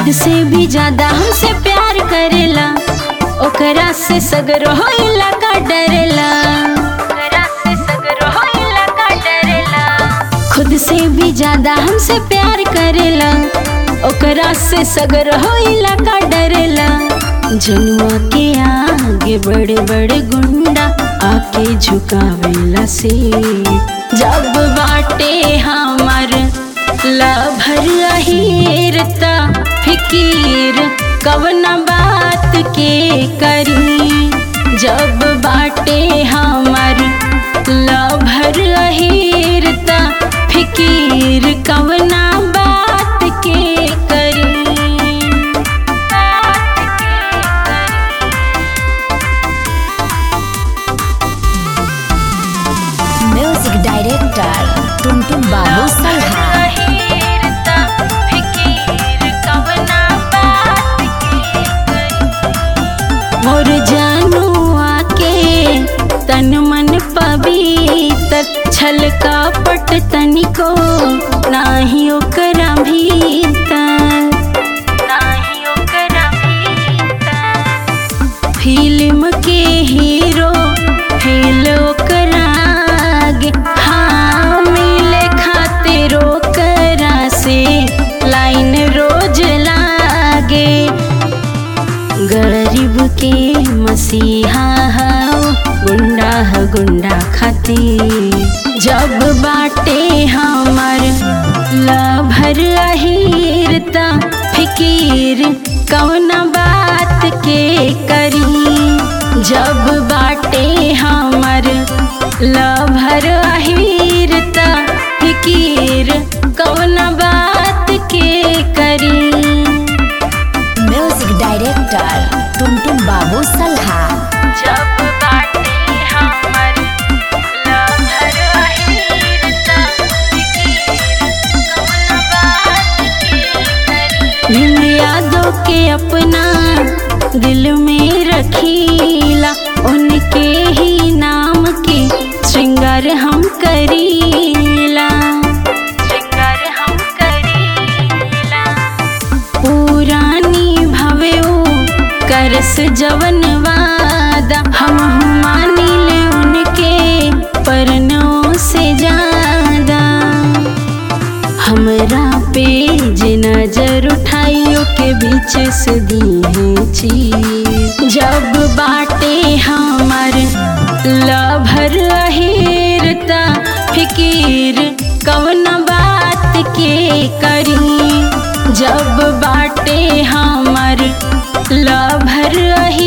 खुद से भी ज्यादा हमसे प्यार करेला ओकरा से सगरो होइला का डरेला ओकरा से सगरो होइला का डरेला खुद से भी ज्यादा हमसे प्यार करेला ओकरा से सगरो होइला का डरेला जनुआ के आगे बड़े बड़े गुंडा आके झुकावेला से जब बाटे हमार लभर अहिरता फिकीर कवना बात के करी जब बाटे हमार लभर अहिरता फिकीर कवना बात के करी बात के करी म्यूजिक डायरेक्टर टुनटुन बाबू सल्हा अहिरता फिकीर कवना बात के करी मोर जानू आके तन मन पवित्र छल कपट तनिको नाही ओकरा भीतर नाही ओकरा भीतर फिल्म के हीरो फेल ओकरा आगे हाँ मिले खातिर ओकरा से लाइन रोज लागे गरीब के मसीहा हो गुंडा ह गुंडा खातिर जब बाटे हमर लभर अहिरता फिकीर कौना बात के करी जब बाटे हमर लभर अहिरता फिकीर कौना बात के करी म्यूजिक डायरेक्टर टुनटुन बाबू सल्हा जब बाटे हमर लहर अहिरता कौन बात भीम यादों के अपना दिल में रखीला उनके ही नाम के श्रृंगार हम करीला श्रृंगार हम करीला पुरानी भवे करस जवन वादा हम मानी ले उनके परनों से ज्यादा हमरा पे जे नजर उठाइयो के बीच से दी चीज जब बाटे हमार लभर अहिरता फिकीर कवन बात के करी जब बाटे हमार लभर अहिरता